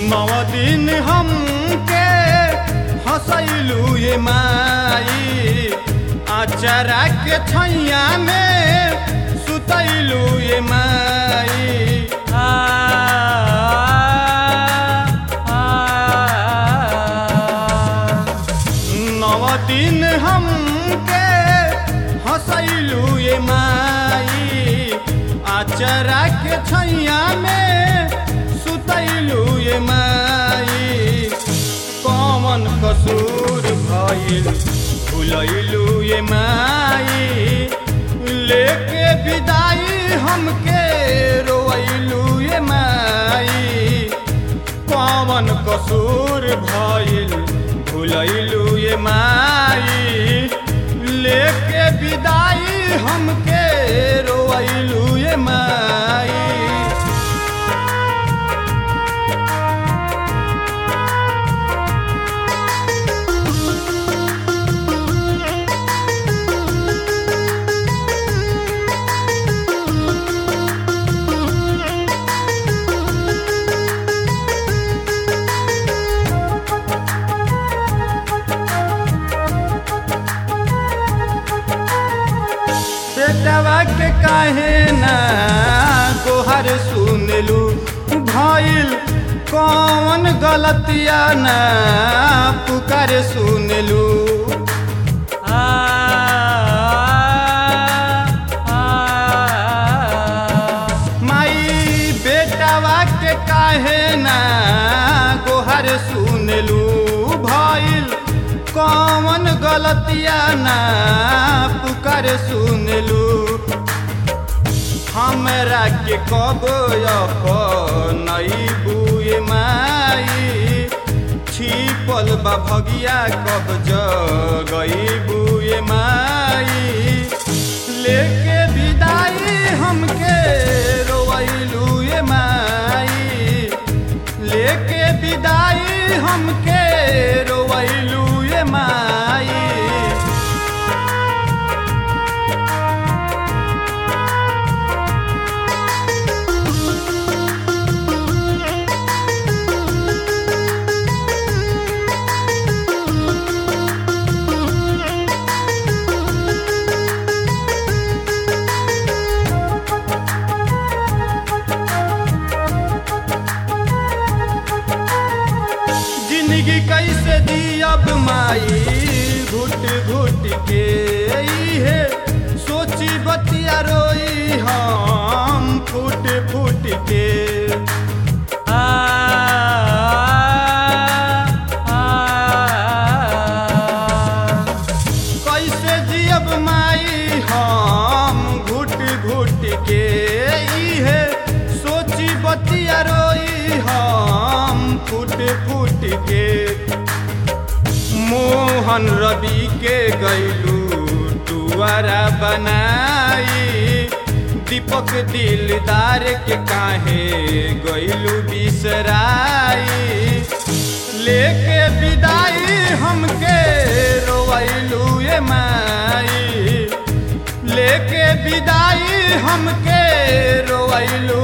नौ दिन हमके हंसैलू ये माई आचरा के छैया में सुतैलू ये माई आ, आ, नौ दिन हमके हंसैलू ये माई आचरा के छैया में सुतैलू ये माई कौन कसूर भइल भुलैलू ये माई लेके विदाई हमके रोइलू ये माई कौन कसूर भइल भुलैलू ये माई लेके विदाई हमके रोइलू ये माई बेटवा के काहे ना गोहर सुनलू भइल कौन गलतिया ना पुकार सुनलू आ, आ, माई बेटवा के काहे ना गोहर सुनलू भइल कौन गलतिया ना पुकार सुनलू हमरा के कब नई बुए माई छिपल बा भगिया कब जगई बुए माई लेके विदाई हमके रोइलू ये माई लेके विदाई हमके रोइलू ये माई जिंदगी कैसे दियब माई घुट घुट के है सोची बतिया रोई हम फूट फूट के आ, आ, कैसे जियब माई हम घुट घुट के है सोची बतिया रोई हम फूट फूट के मोहन रवि के गैलू टुआरा बनाई दीपक दिलदार के काहे गैलू बिसराई लेके विदाई हमके रोइलू ये माई लेके विदाई हमके रोइलू